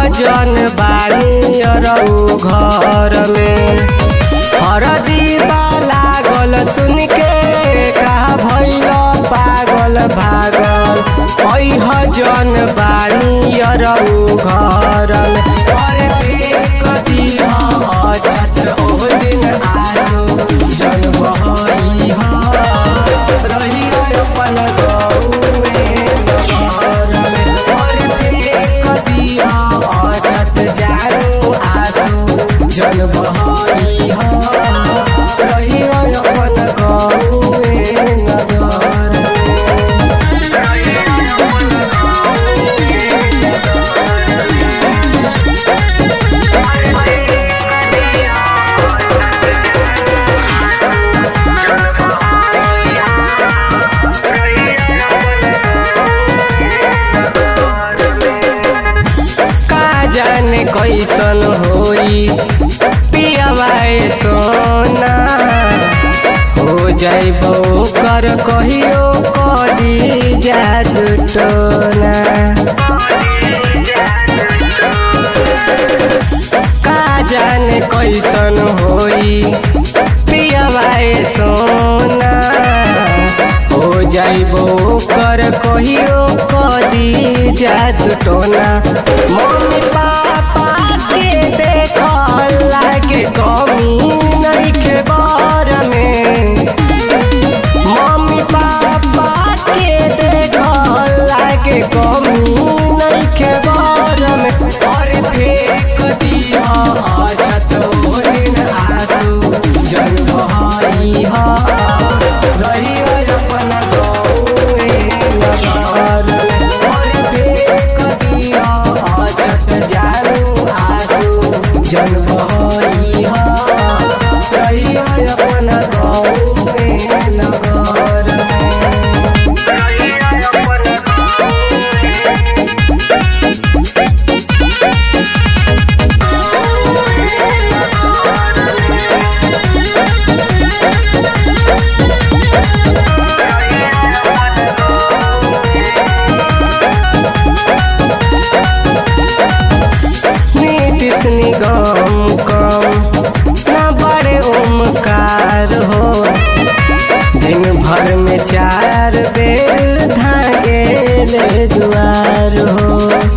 जन बानी अरऊ घर में हरदी लागल सुन के कहा भैल पागल भागल ऐह जन बानी अरऊ घर में अरे देख दिह अछत ओह दिन आसो जन बहई रही अपन गौए घर में अरे देख दिह अछत जानो आसो जन बहई रही अपन गौए नगर का जाने कैसन होई पियावाए सोना हो जाइबो कर कहियो कदी जादू टोना का जाने कैसन होई पियावाए सोना हो जाइबो कर कहियो कदी जादू टोना मम्मी पापा के देख लागे कमी नइखे बर में मम्मी पापा के देख लागे कमी नइखे बर में अरे फेंक दिह अछत ओरिन आसू जन बहाई हा रही अपन गौए नगर में अरे फेंक दिह अछत जानु आसू जन बहाई हा रही अपन गौए नगर में नीतिश निगम कम न बड़े ओमकार हो दिन भर में चार बेर धागेल दुआर हो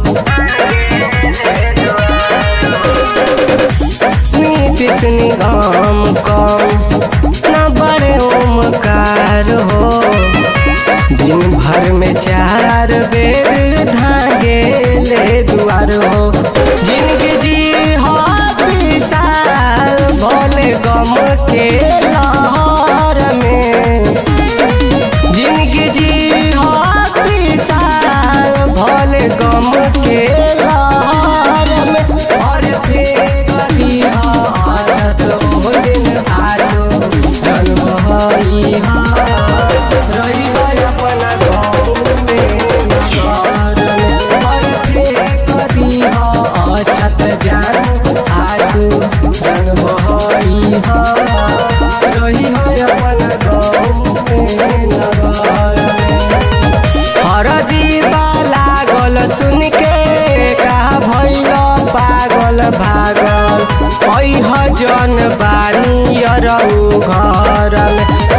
नीतिश निगम कम न बड़े ओमकार हो दिन भर में चार बेर धागेल दुआर हो जिनके जी हो विशाल भोले गम के लहर में जिनके जी हो विशाल भोले गम के लहर में और फेंक दिया अछत ओह दिन आसो जन्म हई रही अपन गाँव में नगर में और फेंक दिया अछत जान आसू जन्म हई रही अपन गाँव में नगर में हरदी लागल सुन के कहा भैल पागल भागल ऐह जन बानी अरऊ घर में